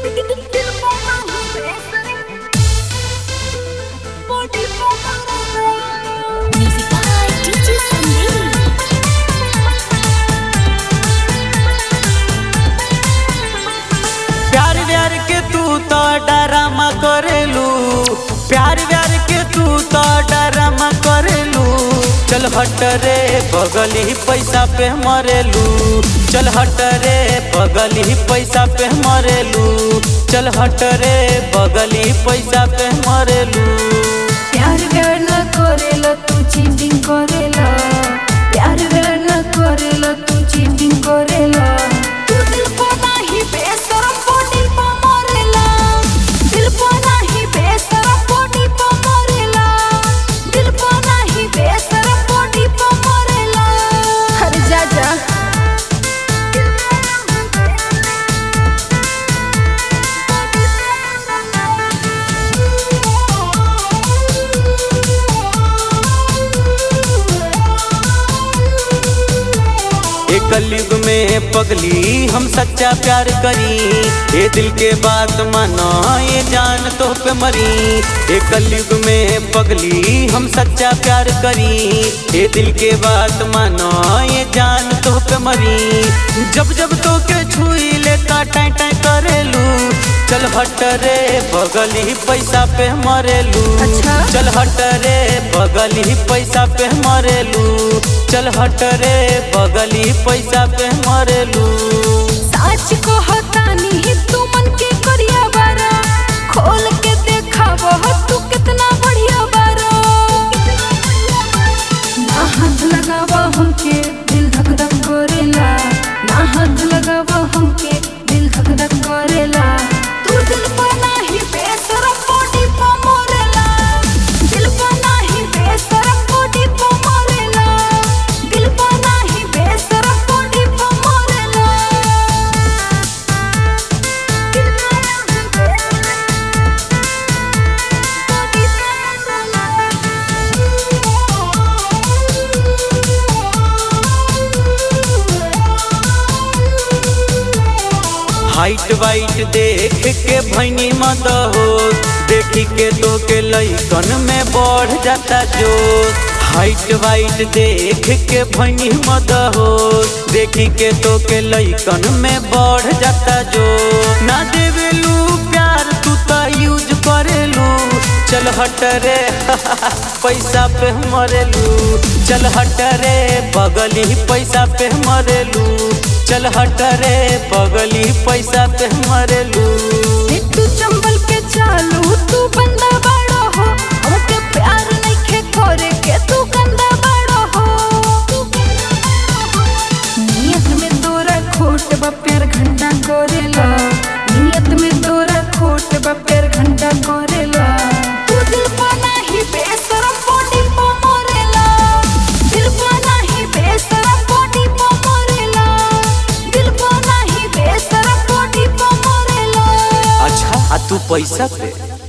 Music by DJ Sandeep. प्यार व्यार के तू तो डरामा करेलू प्यार व्यार के तू तो डरामा करेलू चल हट रे बगली पैसा पे मरेलू चल हट रे बगली पैसा पे मरेलू चल हट रे बगली पैसा पे मरेलू प्यार व्यार न करेला तू चीटिंग करेला प्यार व्यार न करेला तू चीटिंग करेला तू दिल को नाही बेसरम बॉडी पे मरेला दिल को नाही बेसरम बॉडी पे मरेला दिल को नाही बेसरम बॉडी पे मरेला अरे जा जा एक कलयुग में पगली हम सच्चा प्यार करी ये दिल के बात मानो ये जान तो पे मरी एक कलयुग में पगली हम सच्चा प्यार करी ये दिल के बात मानो ये जान तो पे मरी जब जब तो के छुई ले टाई टाई करेलू चल हट रे बगली पैसा पे मरेलू अच्छा? चल हट रे बगली पैसा पे मरेलू चल हट रे बगली पैसा पे मरेलू सच को हतानी तू मन के करिया बारा खोल के देखाव तू कितना बढ़िया बारा ना हाथ लगावा हमके दिल धक धक करेला ना हाथ लगावा हमके दिल धक धक करेला तू दिल पर नाही बेसरम बॉडी पे मरेला दिल पर नाही बेसरम बॉडी पे मरेला दिल पर नाही बेसरम बॉडी पे मरेला हाइट वाइट देख के भैनी मत हो देखी के तो के लैकन में बढ़ जाता जो हाइट वाइट देख के भैनी मत हो देखी के तो के लैकन में बढ़ जाता जो ना देवेलू प्यार तू तो यूज करेलू चल हट रे पैसा पे मरेलू चल हट रे बगली पैसा पे मरेलू चल हट रे बगली पैसा पे मरेलू तू चंबल के चालू तू बंदा बड़ा हो हमके प्यार नइखे करे के तू गंदा बड़ा हो नियत में तोरा खोट बा प्यार घंटा करेला नियत में तोरा खोट बा प्यार घंटा करेला तू दिल पा नाही बेसरम बॉडी पा मरेला दिल पा नाही बेसरम बॉडी पा मरेला दिल पा नाही बेसरम बॉडी पा मरेला अच्छा आ तू पैसा पे